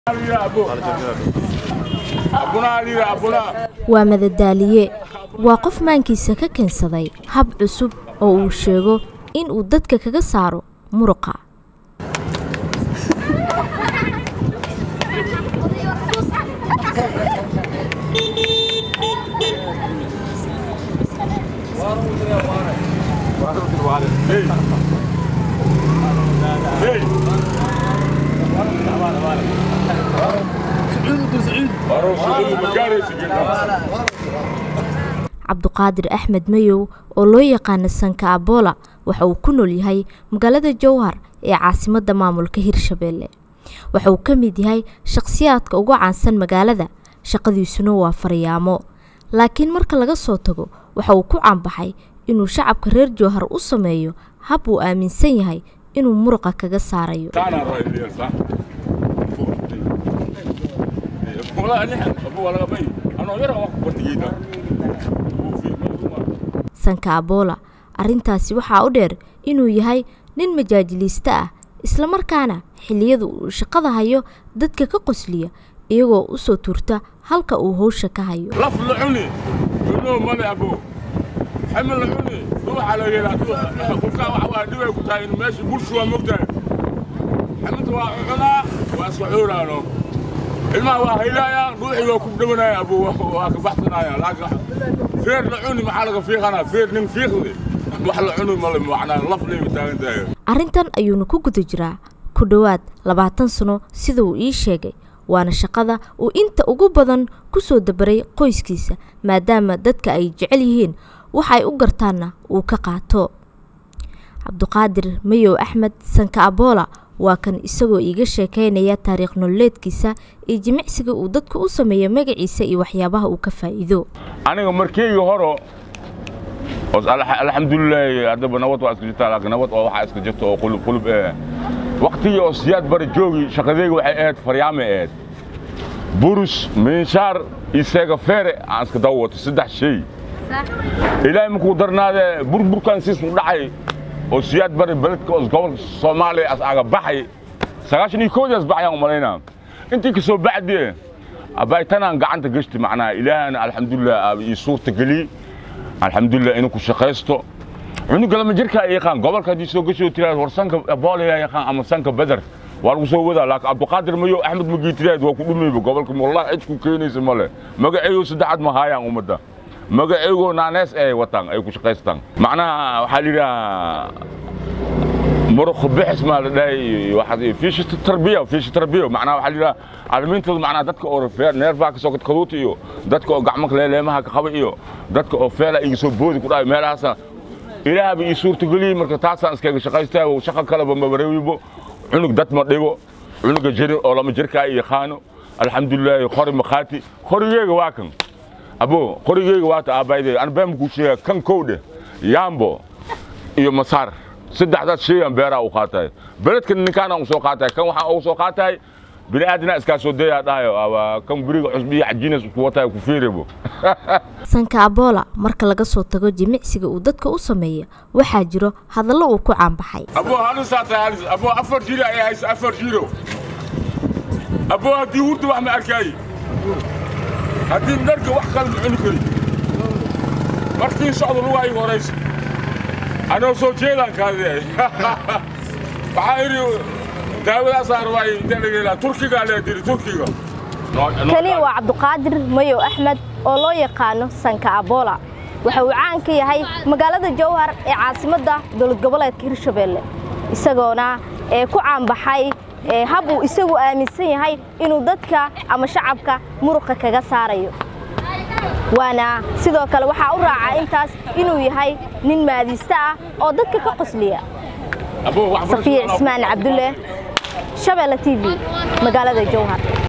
waa madadaaliye waa qof maankiisa ka keensaday hab cusub oo uu sheego in uu dadka kaga saaro muruqa cabduqaadir axmed mayow oo loo yaqaano sanka abola waxa uu ku nool yahay magaalada jowhar ee caasimadda maamulka hirshabeelle waxa uu ka mid yahay shakhsiyaadka ugu caansan magaalada shaqadiisuna waa faryaamo laakiin marka laga soo tago waxa uu ku caanbaxay inuu shacabka reer jowhar u sameeyo hab uu aaminsan yahay inuu muruqa kaga saarayo sanka abola arrintaasi waxaa u dheer inuu yahay nin majaajiliiste ah islamarkaana xilliyada uu shaqada hayo dadka ka qosliya iyagoo u soo tuurta halka uu howsha ka hayo ilmaha waa haylaaya ruuxigoo ku dhawanaya abu waa ka baxsanaya laakiin feer la cuni maxaa laga fiiqanaa feer nin fiiqde wax la cuni male macnaa laf leeba taagan tahay arrintan ayuuna ku guda jiraa ku dhowaad labaatan sano sida uu ii sheegay waana shaqada uu inta ugu badan ku soo dabaray qoyskiisa maadaama dadka ay jecel yihiin wax ay u gartaanna uu ka qaato cabduqaadir mayow axmed sanka abola waa kan isagoo iiga sheekaynaya taariikh nololeedkiisa iyo jimicsiga uu dadku u sameeyo magaciisa iyo waxyaabaha uu ka faa'iido aniga markeygii horo alxamdulilaahi haddaba nabad waa iska jirtaa laakiin nabad oo waxaa iska jirta oo qulub qulub eh waqtigii oo siyaad bara joogi shaqadeyga waxay ahayd faryaame ahayd burus miinshaar iyo seega feere aan iska daba wato saddex shay ilaahay markuu darnaadee burburkan siis u dhacay oo siyaad bari beledka oo gobolka soomaaliya as aga baxay sagaashan iyo koodaas baxayaan umalaynaa intii kasoo bacdee abaytanaan gacanta gashti macnaha ilaahana alxamdulilah ii suurta geliy alxamdulilah inuu ku shaqaysto cunuga lama jirkaa yaqaan gobolka haddii soo gasho tiraad war sanka boolaya yaqaan ama sanka beder waa lagu soo wadaa laakiin cabduqaadir mayo axmed magii tiraad waa ku dhumayba gobolka wallahi cid ku keenaysa male magaceeyo saddexaad ma haayaan ummadda magaceygoo naanees ay wataan ay ku shaqaystaan macnaha waxaa la yidhaha muruq bixis maa la dhahay waxaad fiishi tarbiya fiishi tarbiya macnaha waxaa la yidhaha caalamiintooda macnaha dadka oo neerfaha kasoo kadkaduuta iyo dadka oo gacmo leeleemaha ka qaba iyo dadka oo feela iga soo boodi ku dhahay meelahaasa ilaahaba ii suurtageliyey marka taasaan iskaga shaqaystaa shaqa kaleba mabarewibo cunug dad ma dhigo cunuga jirin oo lama jirkaa yaqaano alxamdulilaahi qori makhaati qorigeega waa kan abo qorigeyga waata aabbaydey an been kuu sheega kan kowdhe yaambo iyo masaar saddexdaas sheegaan beeraa u qaatahay beledka ninkaana u soo qaatahay kan waxaa ugu soo qaatahay bini aadina iskaa soo dayaa dhahayo kan beriga cusbi iyo cajiinas ku watahay ku fiirebo sanka abola marka laga soo tago jimicsiga uu dadka u sameeya waxaa jiro hadallo uu ku caanbaxay abo halisaa tahay halis abo afar jiro ayaa haysa afar jiro abo haddii hurda wax ma arkaaye haddii dharka wax kale ma cuni kari markii socdo lugaa iga horaysa anoo soo jeedaan kaadee waxaa idhi daawadaasaan rabaa intee laga helaa turkigaa lee diri turkiga kani waa cabduqaadir mayow axmed oo loo yaqaano sanka abola waxa uu caan ka yahay magaalada jowhar ee caasimadda dowlad goboleedka hirshabeelle isagoona ee ku caanbaxay hab uu isagu aaminsan yahay inuu dadka ama shacabka muruqa kaga saarayo waana sidoo kale waxaa u raaca intaas inuu yahay nin maadiiste ah oo dadka ka qosliya safiya cismaan cabdulle shabeelle t v magaalada jowhar